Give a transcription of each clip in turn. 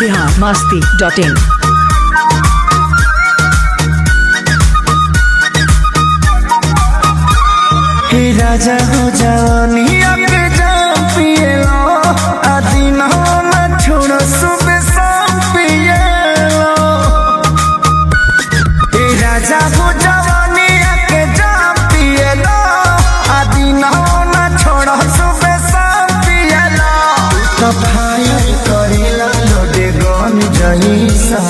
Bihar Masti dot in हे राजा हो जवानिया के जाम पिएलो आदि न हो न छोड़ो सुबह शाम पिएलो हे राजा हो जवानिया के जाम पिएलो आदि न हो न छोड़ो सुबह शाम पिएलो तो फायर करेला लोडे गन जईसा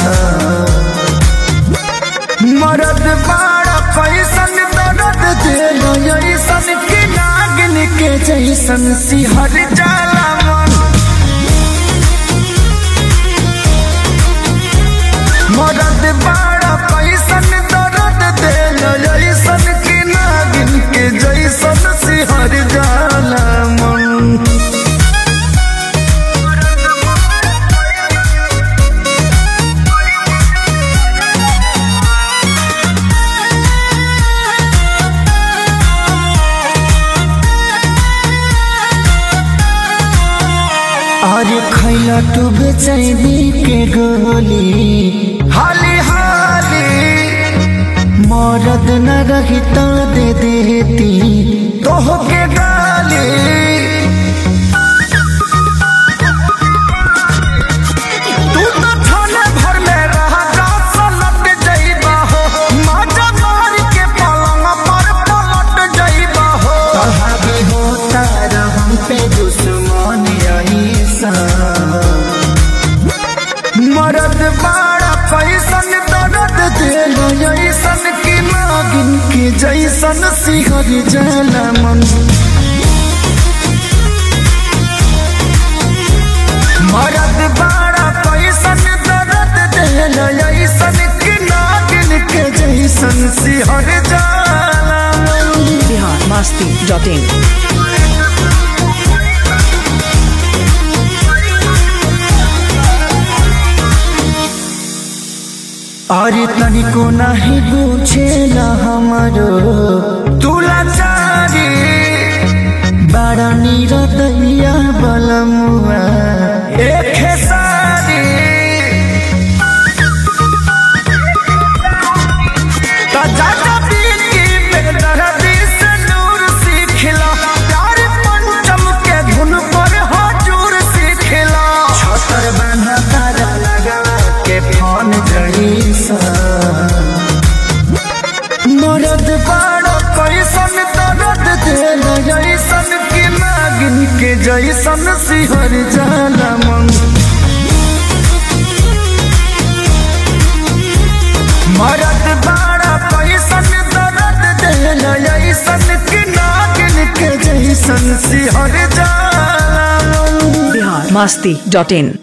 मरद बाड़ा पैसन दर्द दिल ऐसन के नागिन के जैसन सिहर जाला मन मरद बाड़ा पैसन दर्द दिल ऐसन के नागिन के जैसन सिहर जाला मन अरे खैला तू बेचैनी के गोली हाली हाली मरद न रही तो दे देती तोह के गाली तू तो थाने भर में रहा जा सलट जइबा हो माजा मार के पलंग पर पलट जइबा हो कहाबे होता रहम पे दुश्मन ऐसा मरद बाड़ा पैसन दर्द दिल ऐसन की नागिन के जैसन सिहर जाला मन मरद बाड़ा पैसन दर्द दिल ऐसन की नागिन के जैसन सिहर जाला मन बिहार मस्ती डॉट इन अरे तनिको नहीं पूछेला हमारो तुला चारी बड़ा नीरदैया बलमुआ एक सारी तो जाता बीती में दर्दी से नूर सीखला प्यार पंचम के धुन पर हजूर सीखला छतर बना तारा लगा के फोन जईसा मरद बाड़ा कैसन दर्द दिल जैसन की नागिन के जैसन सिहर जाला मन मरद बाड़ा पैसन दर्द दिल ऐसन की नागिन के जैसन सिहर जाला मन बिहार मस्ती डॉट इन